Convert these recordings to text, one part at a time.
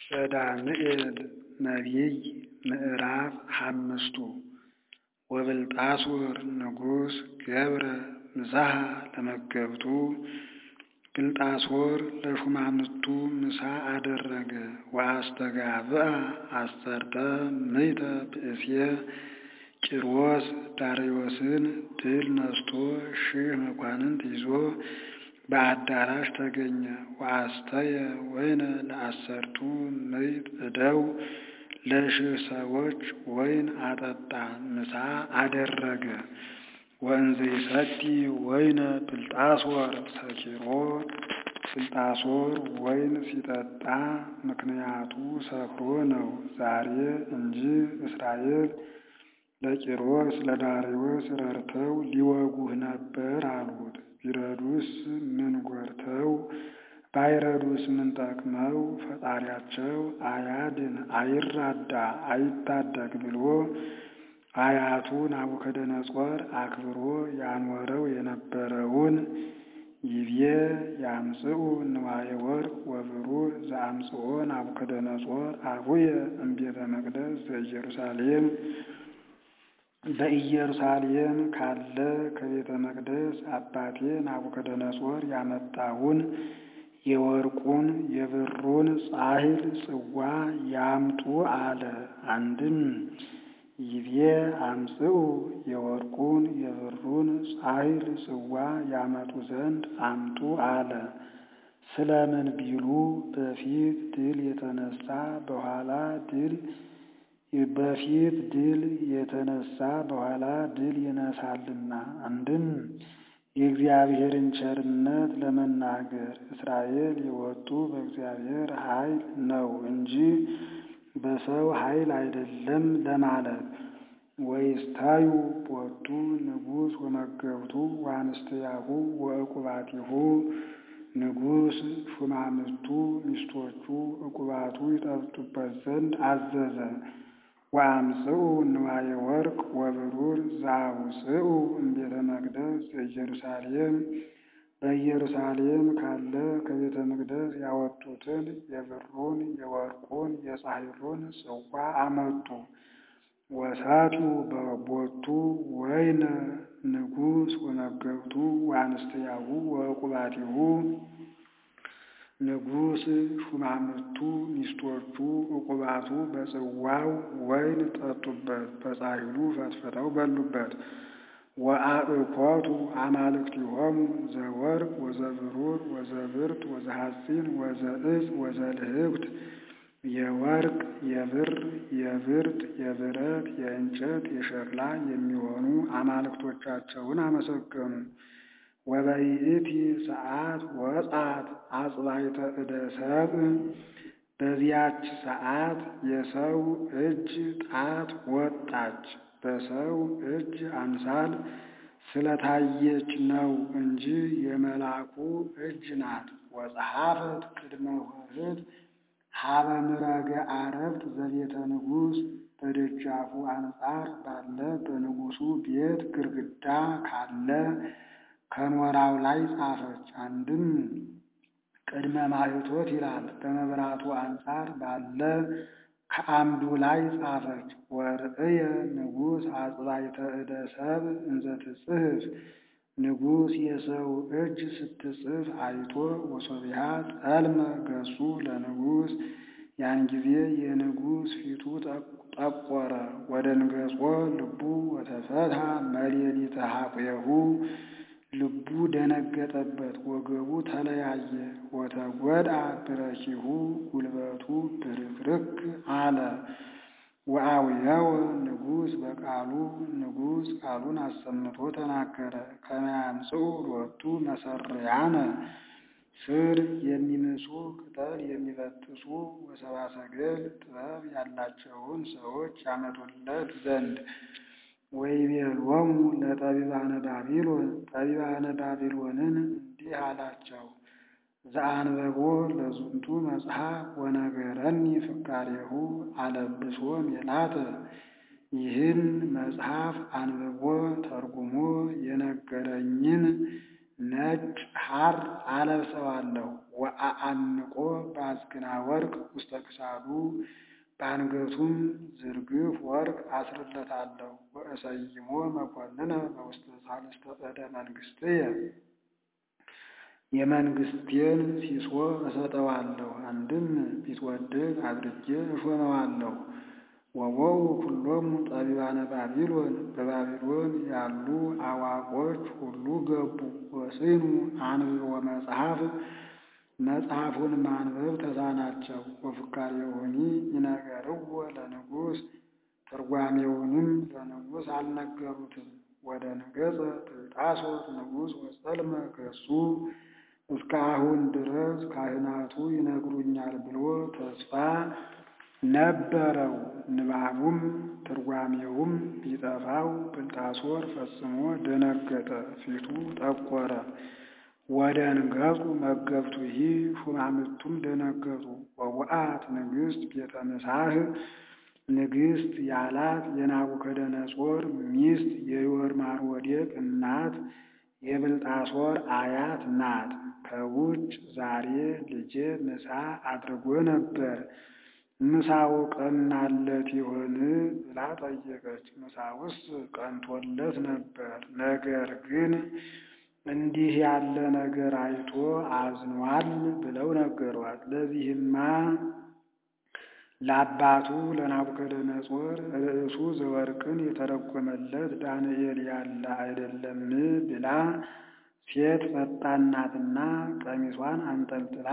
ዘዳግምኤል ነቢይ ምዕራፍ ሓሙሽቱ ወብልጣሶር ንጉሥ ገብረ ምሳሐ ለመገብቱ ብልጣሶር ለሹማምቱ ምሳ አደረገ ወአስተጋብአ አሠርተ ምዕተ ብእሲየ ቂሮስ ዳርዮስን ድል ነስቶ ሺህ መኳንንት ይዞ በአዳራሽ ተገኘ። ወአስተየ ወይነ ለአሠርቱ ምዕት እደው ለሺህ ሰዎች ወይን አጠጣ ምሳ አደረገ። ወእንዘ ይሰቲ ወይነ ብልጣሶር ሰኪሮ ብልጣሶር ወይን ሲጠጣ ምክንያቱ ሰክሮ ነው ዛሬ እንጂ እስራኤል ለቂሮስ ለዳርዮስ ረድተው ሊወጉህ ነበር አሉት። ቢረዱስ ምን ጎድተው ባይረዱስ ምን ጠቅመው ፈጣሪያቸው አያድን አይራዳ አይታደግ ብሎ አያቱ ናቡከደነፆር አክብሮ ያኖረው የነበረውን ይቤ ያምጽኡ ንዋየ ወርቅ ወብሩር ዘአምጽኦ ናቡከደነፆር አቡየ እምቤተ መቅደስ ዘኢየሩሳሌም በኢየሩሳሌም ካለ ከቤተ መቅደስ አባቴ ናቡከደነፆር ያመጣውን የወርቁን የብሩን ጻሕል ጽዋ ያምጡ አለ። አንድም ይቤ አምጽኡ የወርቁን የብሩን ጻሕል ጽዋ ያመጡ ዘንድ አምጡ አለ። ስለምን ቢሉ በፊት ድል የተነሳ በኋላ ድል በፊት ድል የተነሳ በኋላ ድል ይነሳልና። አንድም የእግዚአብሔርን ቸርነት ለመናገር እስራኤል የወጡ በእግዚአብሔር ኃይል ነው እንጂ በሰው ኃይል አይደለም ለማለት። ወይስታዩ ቦቱ ንጉሥ ወመገብቱ ወአንስትያሁ ወዕቁባቲሁ ንጉሥ ሹማምቱ ሚስቶቹ ዕቁባቱ ይጠጡበት ዘንድ አዘዘ። ወአምጽኡ ንዋየ ወርቅ ወብሩር ዘአውፅኡ እምቤተ መቅደስ ዘኢየሩሳሌም በኢየሩሳሌም ካለ ከቤተ መቅደስ ያወጡትን የብሩን የወርቁን የጻሕሉን ጽዋ አመጡ። ወሰቱ በቦቱ ወይነ ንጉሥ ወመገብቱ ወአንስትያሁ ወዕቁባቲሁ ንጉሥ ሹማምቱ ሚስቶቹ ዕቁባቱ በጽዋው ወይን ጠጡበት፣ በጻሕሉ ፈትፍተው በሉበት። ወአእኮቱ አማልክቲሆሙ ዘወርቅ ወዘብሩር ወዘብርት ወዘሐፂን ወዘዕፅ ወዘልህብት የወርቅ የብር የብርት የብረት የእንጨት የሸክላ የሚሆኑ አማልክቶቻቸውን አመሰገኑ። ወበይእቲ ሰዓት ወጻት አጽባይተ እደ ሰብእ በዚያች ሰዓት የሰው እጅ ጣት ወጣች። በሰው እጅ አምሳል ስለታየች ነው እንጂ የመልአኩ እጅ ናት። ወጸሐፈት ቅድመ ኆኅት ሀበ ምረገ አረብት ዘቤተ ንጉሥ በደጃፉ አንጻር ባለ በንጉሡ ቤት ግርግዳ ካለ ከኖራው ላይ ጻፈች። አንድም ቅድመ ማኅቶት ይላል። በመብራቱ አንጻር ባለ ከአምዱ ላይ ጻፈች። ወርእየ ንጉሥ አጽባይተ እደ ሰብእ እንዘ ትጽሕፍ ንጉሥ የሰው እጅ ስትጽፍ አይቶ ወሶቢሃ ጸልመ ገጹ ለንጉሥ ያን ጊዜ የንጉሥ ፊቱ ጠቆረ። ወደንገጾ ልቡ ወተፈትሐ መሌሊተ ሐቁየሁ ልቡ ደነገጠበት፣ ወገቡ ተለያየ። ወተጐድአ ብረኪሁ ጉልበቱ ብርክርክ አለ። ወአውየወ ንጉሥ በቃሉ ንጉሥ ቃሉን አሰምቶ ተናገረ። ከመ ያምጽኡ ሎቱ መሠርያነ ስር የሚምሱ ቅጠል የሚበጥሱ ወሰብአ ሰገል ጥበብ ያላቸውን ሰዎች ያመጡለት ዘንድ ወይቤሎሙ ለጠቢባነ ባቢሎን ጠቢባነ ባቢሎንን እንዲህ አላቸው። ዘአንበቦ ለዝንቱ መጽሐፍ ወነገረኒ ፍካሬሁ አለብሶ ሜላተ ይህን መጽሐፍ አንብቦ ተርጉሞ የነገረኝን ነጭ ሐር አለብሰዋለሁ። ወአአንቆ በአዝግና ወርቅ ውስተ ክሳዱ በአንገቱም ዝርግፍ ወርቅ አስርለታለሁ። ወእሰይሞ መኮንነ በውስተ ሳልስተ ዕደ መንግሥትየ የመንግስቴን ሲሶ እሰጠዋለሁ። አንድም ቢትወደድ አድርጌ እሾመዋለሁ። ወወው ኩሎሙ ጠቢባነ ባቢሎን በባቢሎን ያሉ አዋቆች ሁሉ ገቡ። ወስኑ አንብቦ መጽሐፍ መጽሐፉን ማንበብ ተሳናቸው። ወፍካሬውኒ ይነገርዎ ለንጉሥ ትርጓሜውንም ለንጉሥ አልነገሩትም። ወደ ነገጸ ብልጣሶር ንጉሥ ወጸልመ ገጹ እስከ አሁን ድረስ ካህናቱ ይነግሩኛል ብሎ ተስፋ ነበረው። ንባቡም ትርጓሜውም ቢጠፋው ብልጣሶር ፈጽሞ ደነገጠ፣ ፊቱ ጠቆረ። ወደ ንገጹ መገብቱ ይህ ሹማምቱም ደነገጡ። ወውአት ንግሥት ቤተ ምሳህ ንግሥት ያላት የናቡከደነጾር ሚስት የዮርማሮዴቅ እናት የብልጣሶር አያት ናት። ከውጭ ዛሬ ልጄ ምሳ አድርጎ ነበር፣ ምሳው ቀናለት ይሆን ብላ ጠየቀች። ምሳውስ ቀንቶለት ነበር፣ ነገር ግን እንዲህ ያለ ነገር አይቶ አዝኗል ብለው ነገሯት። ለዚህማ ለአባቱ ለናቡከደነጾር ርዕሱ ዘወርቅን የተረጎመለት ዳንኤል ያለ አይደለም ብላ ሴት ፈጣን ናትና ቀሚሷን አንጠልጥላ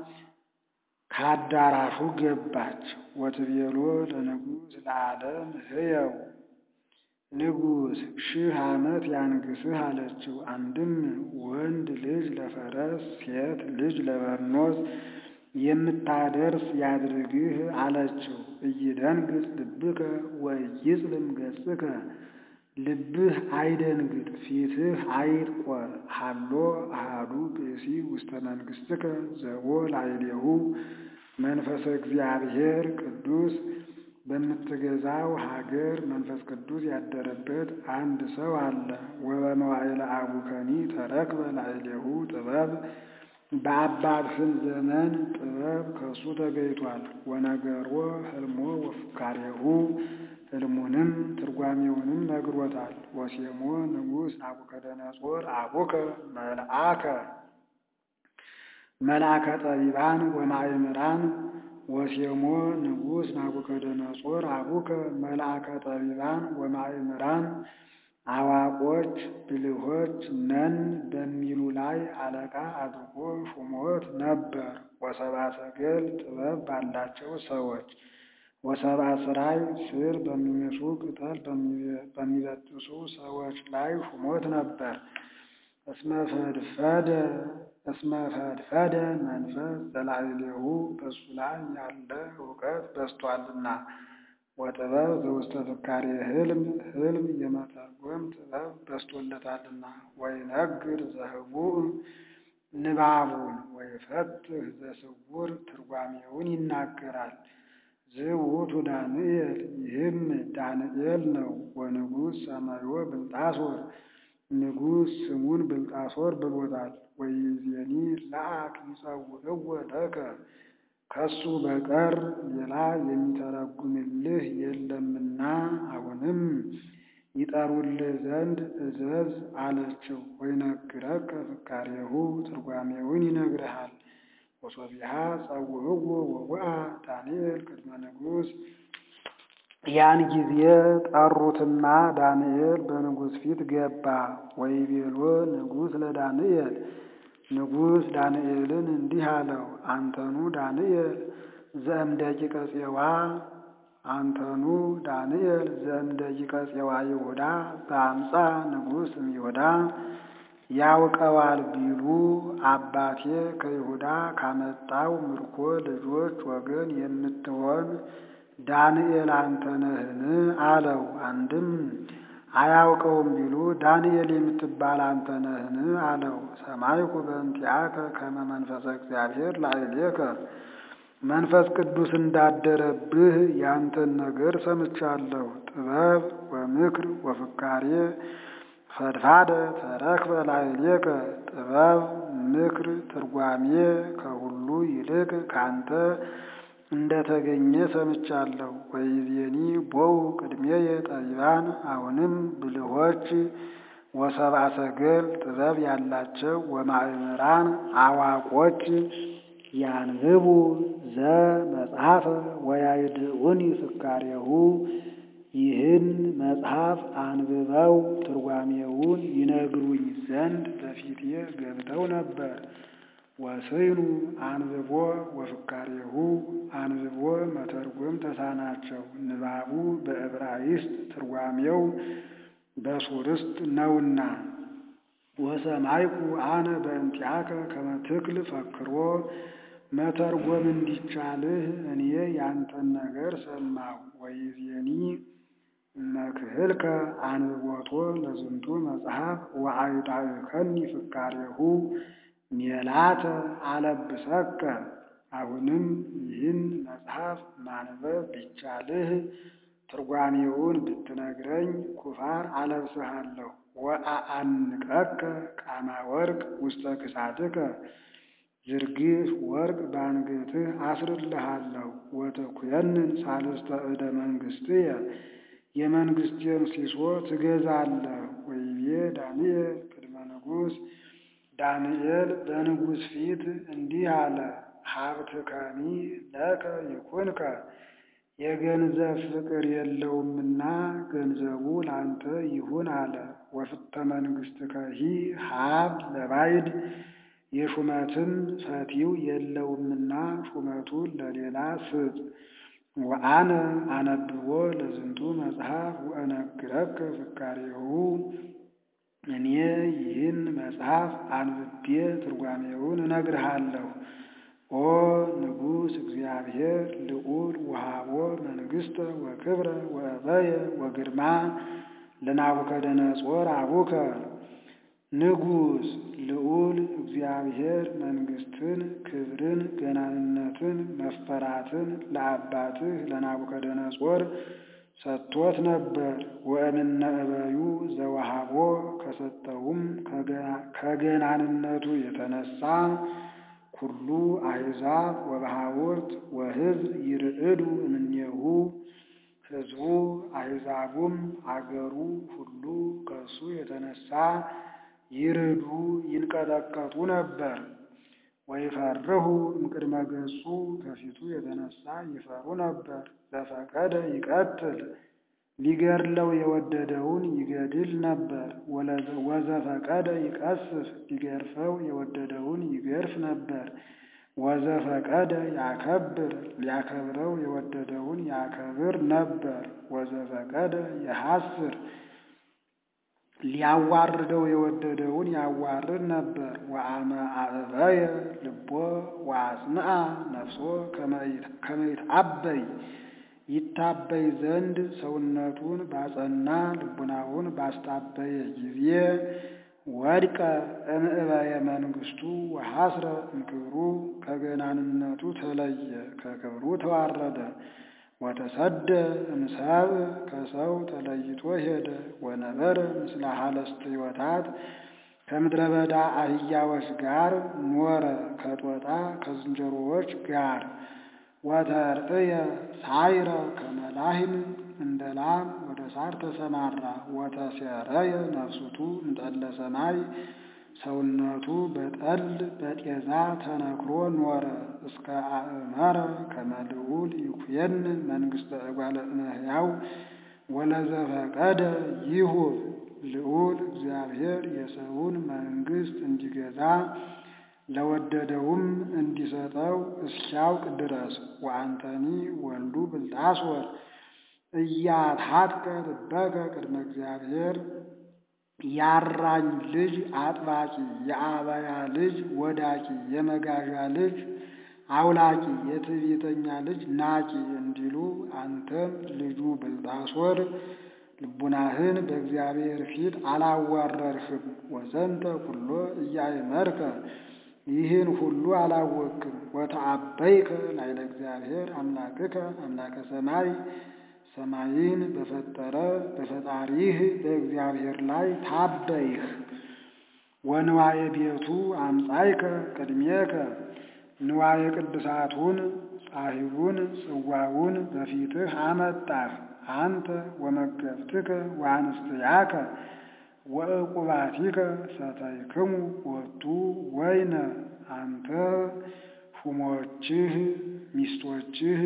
ከአዳራሹ ገባች። ወትቤሎ ለንጉሥ ለዓለም ሕየው ንጉሥ ሺህ ዓመት ያንግስህ አለችው። አንድም ወንድ ልጅ ለፈረስ ሴት ልጅ ለበርኖስ የምታደርስ ያድርግህ አለችው። እይደንግጥ ልብከ ወይጽልም ገጽከ ልብህ አይደንግጥ ፊትህ አይጥቆር። ሀሎ አሃዱ ብእሲ ውስተ መንግሥትከ ዘቦ ላዕሌሁ መንፈሰ እግዚአብሔር ቅዱስ በምትገዛው ሀገር መንፈስ ቅዱስ ያደረበት አንድ ሰው አለ። ወበመዋዕለ አቡከኒ ተረክበ ላዕሌሁ ጥበብ በአባትህም ዘመን ጥበብ ከሱ ተገኝቷል። ወነገሮ ህልሞ ወፍካሬሁ ህልሙንም ትርጓሜውንም ነግሮታል። ወሴሞ ንጉሥ ናቡከደነጾር አቡከ መልአከ መልአከ ጠቢባን ወማእምራን ወሴሞ ንጉሥ ናቡከደነጾር አቡከ መልአከ ጠቢባን ወማእምራን አዋቆች ብልሆች ነን በሚሉ ላይ አለቃ አድርጎ ሹሞት ነበር። ወሰብአ ሰገል ጥበብ ባላቸው ሰዎች ወሰብአ ስራይ ስር በሚምሱ ቅጠል በሚበጥሱ ሰዎች ላይ ሹሞት ነበር። እስመፈድፈደ እስመፈድፈደ መንፈስ ዘላዕሌሁ በሱ ላይ ያለ እውቀት በስቷልና ወጥበብ ዘውስተ ፍካሬ ህልም ህልም የመተርጎም ጥበብ በስቶለታልና ወይነግር ዘህቡእ ንባቡን ወይፈትህ ዘስውር ትርጓሜውን ይናገራል። ዝውቱ ዳንኤል ይህም ዳንኤል ነው። ወንጉሥ ሰማዮ ብልጣሶር ንጉሥ ስሙን ብልጣሶር ብሎታል። ወይዜኒ ለአክ ይጸውዕዎ ለከ ከሱ በቀር ሌላ የሚተረጉምልህ የለምና አሁንም ይጠሩልህ ዘንድ እዘዝ አለችው። ወይነግረከ ፍካሬሁ ትርጓሜውን ይነግርሃል። ወሶቢሃ ጸውዕዎ ወውአ ዳንኤል ቅድመ ንጉሥ ያን ጊዜ ጠሩትና ዳንኤል በንጉሥ ፊት ገባ። ወይቤሎ ንጉሥ ለዳንኤል ንጉሥ ዳንኤልን እንዲህ አለው፣ አንተኑ ዳንኤል ዘእምደቂቀ ፄዋ አንተኑ ዳንኤል ዘእምደቂቀ ፄዋ ይሁዳ በአምፃ ንጉሥ እምይሁዳ ያውቀዋል ቢሉ አባቴ ከይሁዳ ካመጣው ምርኮ ልጆች ወገን የምትሆን ዳንኤል አንተ ነህን? አለው። አንድም አያውቀውም ቢሉ ዳንኤል የምትባል አንተ ነህን? አለው። ሰማይኩ በእንቲአከ ከመ መንፈሰ እግዚአብሔር ላዕሌከ መንፈስ ቅዱስ እንዳደረብህ ያንተን ነገር ሰምቻለሁ። ጥበብ ወምክር ወፍካሬ ፈድፋደ ተረክበ ላዕሌከ ጥበብ ምክር ትርጓሜ ከሁ ሁሉ ይልቅ ካንተ እንደተገኘ ሰምቻለሁ። ወይቤኒ ቦው ቅድሜየ ጠቢባን አሁንም ብልሆች ወሰብአ ሰገል ጥበብ ያላቸው ወማእምራን አዋቆች ያንብቡ ዘመጽሐፈ ወያይድዑኒ ፍካሬሁ ይህን መጽሐፍ አንብበው ትርጓሜውን ይነግሩኝ ዘንድ በፊቴ ገብተው ነበር። ወስኑ አንብቦ ወፍካሬሁ አንብቦ መተርጎም ተሳናቸው። ንባቡ በዕብራይስጥ ትርጓሜው በሱርስጥ ነውና። ወሰማይኩ አነ በእንቲአከ ከመ ትክል ፈክሮ መተርጎም እንዲቻልህ እኔ ያንተን ነገር ሰማሁ። ወይዜኒ መክህልከ አንብቦቶ ለዝንቱ መጽሐፍ ወአይዳእከኒ ፍካሬሁ ሜላተ አለብሰከ። አሁንም ይህን መጽሐፍ ማንበብ ቢቻልህ ትርጓሜውን ብትነግረኝ ኩፋር አለብስሃለሁ። ወአአንቀከ ቃማ ወርቅ ውስተ ክሳድከ ዝርግፍ ወርቅ በአንገትህ አስርልሃለሁ። ወተኩየንን ሳልስተ ዕደ መንግሥትየ የመንግሥቴን ሲሶ ትገዛለህ። ወይቤ ዳንኤል ቅድመ ንጉሥ ዳንኤል በንጉሥ ፊት እንዲህ አለ። ሀብትከኒ ለከ ይኩንከ የገንዘብ ፍቅር የለውምና ገንዘቡ ላንተ ይሁን አለ። ወፍተ መንግሥትከሂ ሀብ ለባዕድ የሹመትም ፈቲው የለውምና ሹመቱን ለሌላ ስጥ። ወአነ አነብቦ ለዝንቱ መጽሐፍ ወእነግረከ ፍካሬሁ እኔ ይህን መጽሐፍ አንብቤ ትርጓሜውን እነግርሃለሁ። ኦ ንጉሥ እግዚአብሔር ልዑል ወሃቦ መንግሥተ ወክብረ ወእበየ ወግርማ ለናቡከደነጾር አቡከ ንጉሥ ልዑል እግዚአብሔር መንግሥትን፣ ክብርን፣ ገናንነትን፣ መፈራትን ለአባትህ ለናቡከደነጾር ሰጥቶት ነበር። ወእምነ እበዩ ዘወሃቦ ከሰጠውም ከገናንነቱ የተነሳ ኩሉ አሕዛብ ወበሃውርት ወሕዝብ ይርዕዱ እምኔሁ ሕዝቡ አሕዛቡም አገሩ ሁሉ ከእሱ የተነሳ ይርዱ ይንቀጠቀጡ ነበር። ወይፈርሁ እምቅድመ ገጹ ከፊቱ የተነሳ ይፈሩ ነበር። ዘፈቀደ ይቀትል ሊገድለው የወደደውን ይገድል ነበር። ወዘፈቀደ ይቀስፍ ሊገርፈው የወደደውን ይገርፍ ነበር። ወዘፈቀደ ያከብር ሊያከብረው የወደደውን ያከብር ነበር። ወዘፈቀደ የሐስር ሊያዋርደው የወደደውን ያዋርድ ነበር። ወአመ አዕበየ ልቦ ወአጽንዐ ነፍሶ ከመ ይትዐበይ ይታበይ ዘንድ ሰውነቱን ባጸና ልቡናውን ባስታበየ ጊዜ ወድቀ እምዕበየ መንግሥቱ ወሐስረ እምክብሩ ከገናንነቱ ተለየ፣ ከክብሩ ተዋረደ። ወተሰደ እምሰብ ከሰው ተለይቶ ሄደ። ወነበረ ምስለ ሀለስትዮታት ከምድረ በዳ አህያዎች ጋር ኖረ፣ ከጦጣ ከዝንጀሮዎች ጋር። ወተርእየ ሳይረ ከመላህም እንደ ላም ወደ ሳር ተሰማራ። ወተሴረየ ነፍሱቱ እንጠለ ሰማይ ሰውነቱ በጠል በጤዛ ተነክሮ ኖረ። እስከ አእመረ ከመ ልዑል ይኩየን መንግሥተ እጓለ እመሕያው ወለዘፈቀደ ይሁብ ልዑል እግዚአብሔር የሰውን መንግሥት እንዲገዛ ለወደደውም እንዲሰጠው እስኪያውቅ ድረስ። ወአንተኒ ወልዱ ብልጣሶር እያትሐትከ ልበከ ቅድመ እግዚአብሔር ያራኝ ልጅ አጥባቂ፣ የአበያ ልጅ ወዳቂ፣ የመጋዣ ልጅ አውላቂ፣ የትዕቢተኛ ልጅ ናቂ እንዲሉ አንተም ልጁ ብልጣሶር ልቡናህን በእግዚአብሔር ፊት አላዋረርህም። ወዘንተ ኩሎ እያእመርከ ይህን ሁሉ አላወቅም። ወተአበይከ ላዕለ እግዚአብሔር አምላክከ አምላከ ሰማይ ሰማይን በፈጠረ በፈጣሪህ በእግዚአብሔር ላይ ታበይህ። ወንዋየ ቤቱ አምጻይከ ቅድሜከ ንዋየ ቅድሳቱን ጻሂሩን ጽዋውን በፊትህ አመጣህ። አንተ ወመገብትከ ወአንስትያከ ወዕቁባቲከ ሰተይክሙ ወቱ ወይነ አንተ ሹሞችህ ሚስቶችህ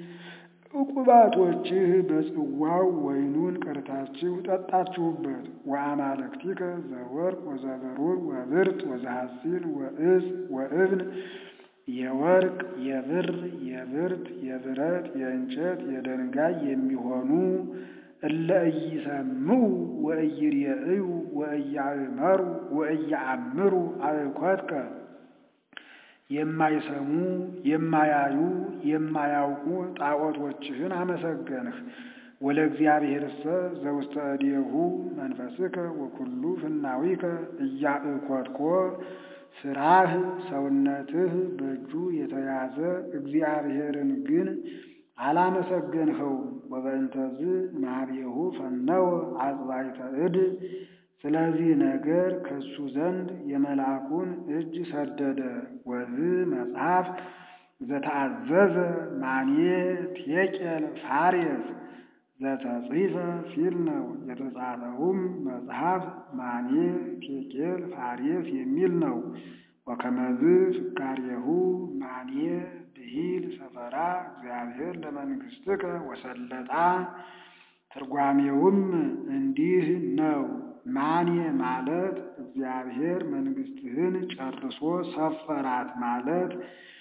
ዕቁባቶችህ በጽዋው ወይኑን ቀድታችሁ ጠጣችሁበት። ወአማልክቲከ ዘወርቅ ወዘበሩር ወብርት ወዘሐሲን ወዕፅ ወእብን የወርቅ የብር የብርት የብረት የእንጨት የድንጋይ የሚሆኑ እለ ኢይሰምዑ ወኢይሬእዩ ወኢያእመሩ ወኢያአምሩ አእኮትከ የማይሰሙ የማያዩ የማያውቁ ጣዖቶችህን አመሰገንህ። ወለእግዚአብሔርሰ ዘውስተ እዴሁ መንፈስከ ወኩሉ ፍናዊከ እያእኮትኮ ስራህ ሰውነትህ በእጁ የተያዘ እግዚአብሔርን ግን አላመሰገንኸውም። ወበእንተዝ ማህቤሁ ፈነወ አጽባይተ እድ ስለዚህ ነገር ከሱ ዘንድ የመልአኩን እጅ ሰደደ። ወዝ መጽሐፍ ዘተአዘዘ ማኔ ቴቄል ፋሬስ ዘተጽሕፈ ሲል ነው። የተጻፈውም መጽሐፍ ማኔ ቴቄል ፋሬስ የሚል ነው። ወከመዝ ፍካሬሁ ማኔ ብሂል ሰፈራ እግዚአብሔር ለመንግሥትከ ወሰለጣ ትርጓሜውም እንዲህ ነው። ማኔ ማለት እግዚአብሔር መንግሥትህን ጨርሶ ሰፈራት ማለት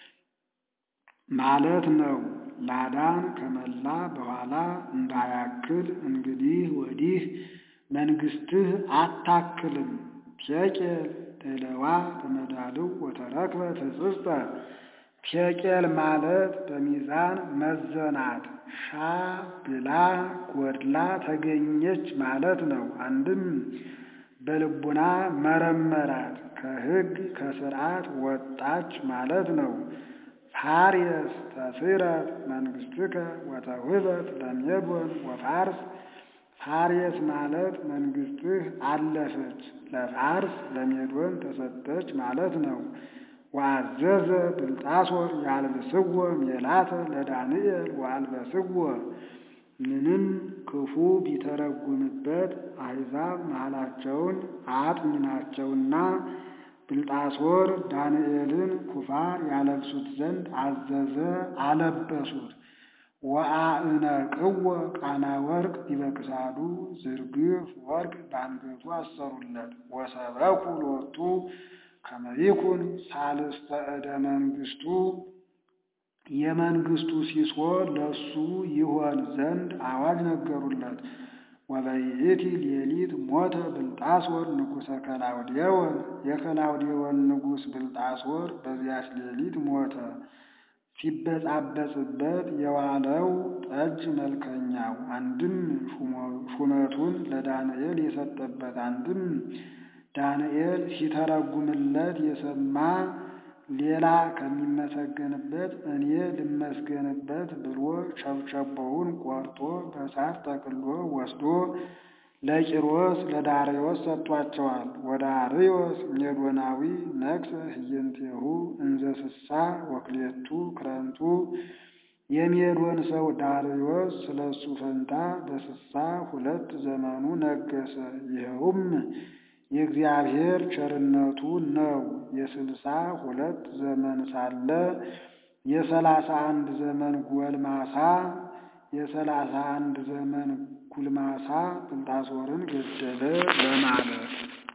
ማለት ነው። ላዳን ከመላ በኋላ እንዳያክል እንግዲህ ወዲህ መንግሥትህ አታክልም። ቴቄል ደለዋ በመዳልው ወተረክበ ትጽጽተ ቴቄል ማለት በሚዛን መዘናት ሻ ብላ ጎድላ ተገኘች ማለት ነው። አንድም በልቡና መረመራት ከሕግ ከሥርዓት ወጣች ማለት ነው። ፋርየስ ተስረት መንግሥትከ ወተውህበት ለሜዶን ወፋርስ ፋርየስ ማለት መንግሥትህ አለፈች ለፋርስ ለሜዶን ተሰጠች ማለት ነው። ወአዘዘ ብልጣሶር ያልብስዎ ሜላተ ለዳንኤል ወአልበስዎ ምንም ክፉ ቢተረጉምበት አሕዛብ መሃላቸውን አጥኝ ናቸውና ብልጣሶር ዳንኤልን ኩፋር ያለብሱት ዘንድ አዘዘ፣ አለበሱት። ወአእነቅዎ ቃና ወርቅ ዲበክሳዱ ዝርግፍ ወርቅ በአንገቱ አሰሩለት። ወሰበኩ ሎቱ ከመ ይኩን ሳልስተ ዕደ መንግሥቱ የመንግሥቱ ሲሶ ለሱ ይሆን ዘንድ አዋጅ ነገሩለት። ወበይእቲ ሌሊት ሞተ ብልጣሶር ንጉሠ ከላውዴዎን የከላውዴዎን ንጉሥ ብልጣሶር በዚያች ሌሊት ሞተ። ሲበጻበጽበት የዋለው ጠጅ መልከኛው አንድም ሹመቱን ለዳንኤል የሰጠበት አንድም ዳንኤል ሲተረጉምለት የሰማ ሌላ ከሚመሰገንበት እኔ ልመስገንበት ብሎ ቸብቸቦውን ቆርጦ በሳት ጠቅሎ ወስዶ ለቂሮስ ለዳርዮስ ሰጥቷቸዋል። ወዳርዮስ ሜዶናዊ ነግሠ ህየንቴሁ እንዘ ስሳ ወክሌቱ ክረምቱ የሜዶን ሰው ዳርዮስ ስለ እሱ ፈንታ በስሳ ሁለት ዘመኑ ነገሰ። ይኸውም የእግዚአብሔር ቸርነቱ ነው። የስልሳ ሁለት ዘመን ሳለ የሰላሳ አንድ ዘመን ጎልማሳ የሰላሳ አንድ ዘመን ጉልማሳ ብልጣሶርን ገደለ ለማለት